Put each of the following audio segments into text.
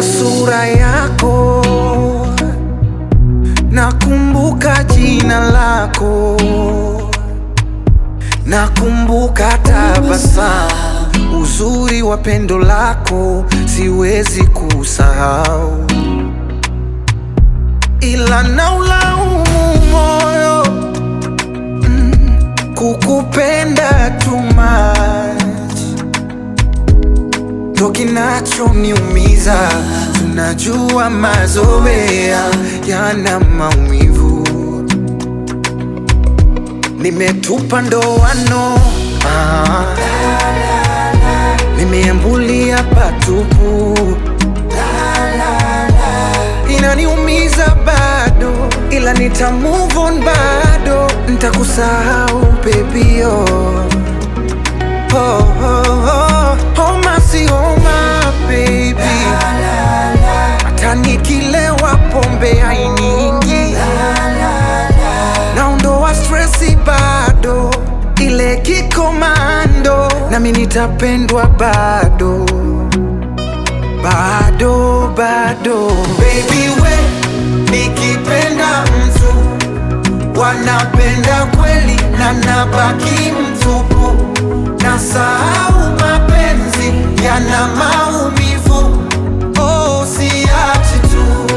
sura yako, nakumbuka jina lako, nakumbuka tabasamu, uzuri wa pendo lako siwezi kusahau, ila naulaumu moyo mm, kukupenda too much ndo kinachoniumiza. Tunajua mazoea yana maumivu, nimetupa ndoano ah, nimeambulia patupu, inaniumiza bado, ila nita move on bado, nitakusahau baby oh. Oh, oh, oh, homa si homa baby, hata nikilewa pombe hainiingi, naondoa stresi bado, ile kikomando, nami nitapendwa bado bado bado, baby we, nikipenda mtu wanapenda kweli na nabaki mtupu, na sahau mapenzi yana maumivu. Oh, siachi tu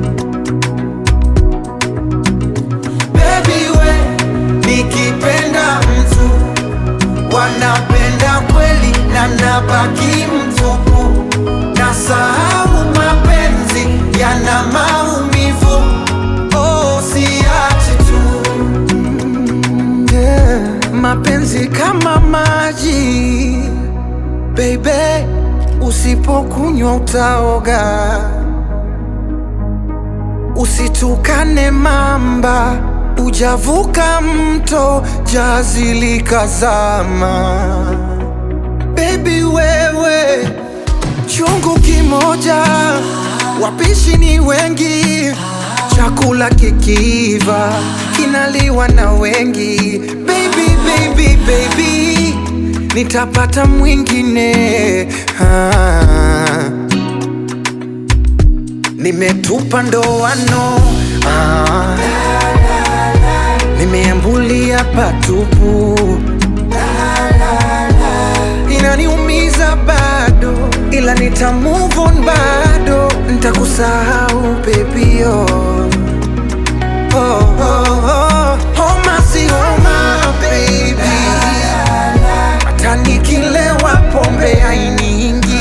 baby we, nikipenda mtu wanapenda kweli na nabaki mtupu, na sahau mapenzi yana maumivu. Oh, siachi tu yeah. Mapenzi kama maji baby, usipokunywa utaoga. Usitukane mamba, ujavuka mto, jazi likazama. Baby wewe, chungu kimoja, wapishi ni wengi, chakula kikiiva kinaliwa na wengi. Baby, baby, baby, nitapata mwingine ah. Nimetupa ndoano ah. Nimeambulia patupu inaniumiza bado, ila nita move on bado, nitakusahau baby oh. Oh, oh, oh. Homa si homa baby, hata nikilewa pombe hainiingi,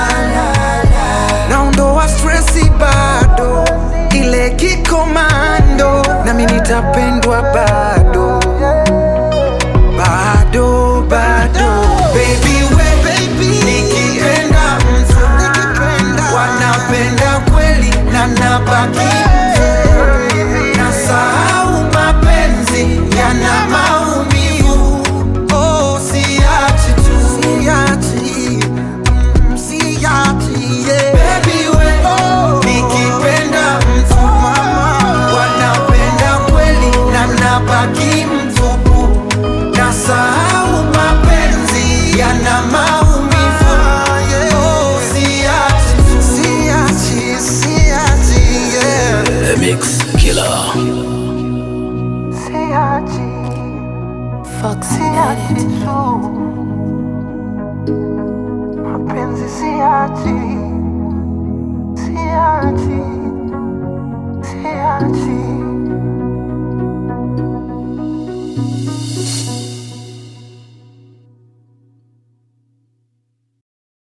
naondoa stresi bado, ile kikomando, nami nitapendwa bado bado bado baby we nikipenda mtu wanapenda kweli na nabaki na sahau mapenzi yana maumivu oh siachi tu siachi mm, siachi yeah. baby we nikipenda mtu wanapenda kweli na nabaki mtupu na sahau mapenzi yana maumivu oh siachi tu siachi siachi yeah. The Mix Killer. Siachi, Fox siachi tu mapenzi siachi, siachi, siachi